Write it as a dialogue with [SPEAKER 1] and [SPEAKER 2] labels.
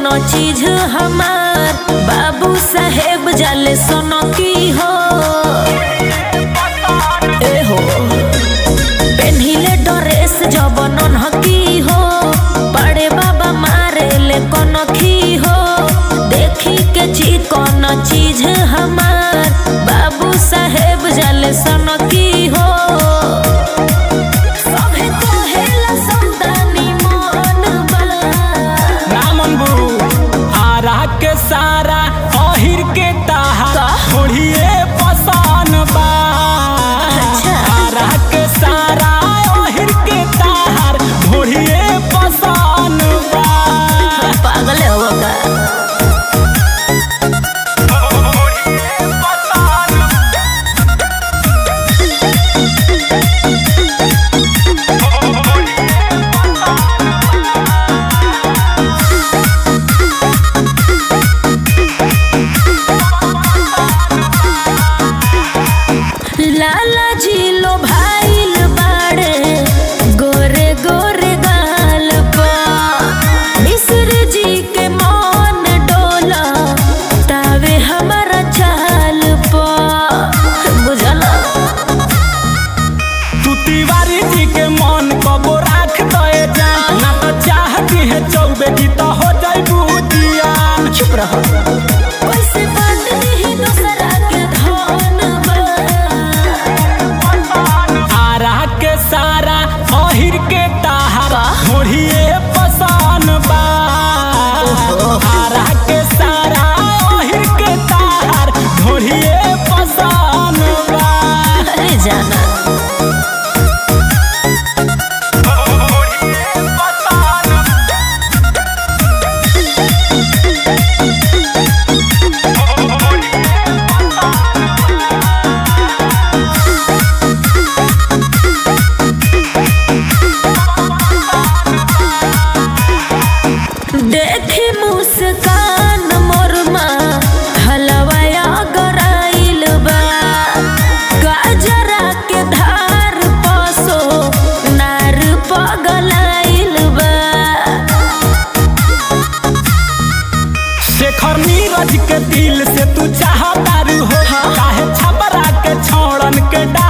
[SPEAKER 1] कोनो चीज हमार बाबू साहेब जाले सोनो की हो ए हो पेन्हिले ड्रेस जब नन्हकी हो बड़े बाबा मारे ले कोनो खी हो देखी के ची कोनो चीज हमार बाबू साहेब जाले सोनो की हो सभे कहेला समदानी मन बा
[SPEAKER 2] रामन बू आरा के सारा अहिर के ताहा
[SPEAKER 1] का?
[SPEAKER 2] ओढ़िए पसान बा
[SPEAKER 1] अच्छा।
[SPEAKER 2] आरा के सारा अहिर के ताहार ओढ़िए पसान बा
[SPEAKER 1] पागल हो का
[SPEAKER 2] ओढ़िए पसान
[SPEAKER 1] लाला जी लो भाईल बाड़े गोरे गोरे गाल पा मिस्र जी के मौन डोला तावे हमारा चाल पा बुझला
[SPEAKER 2] तू तिवारी जी के मन कबो राख दे जा ना तो चाहती है चौबे जी तो हो जाई बुदियान
[SPEAKER 1] चुप रहो कैसे बात नहीं दूसरा के धन बा
[SPEAKER 2] आरा के सारा अहिर के ताहारा
[SPEAKER 1] का?
[SPEAKER 2] ओढ़िए पसान बा आरा के सारा अहिर के ताहार ओढ़िए पसान बा
[SPEAKER 1] अरे जाना
[SPEAKER 2] ओढ़िए पसान
[SPEAKER 1] देखी मुस्कान मोरमा हलवाया गराइल बा गाजरा के धार पसो नार पगलाइल बा
[SPEAKER 2] शेखर नीरज के दिल से तू चाहतारू हो काहे छबरा के छोड़न के डा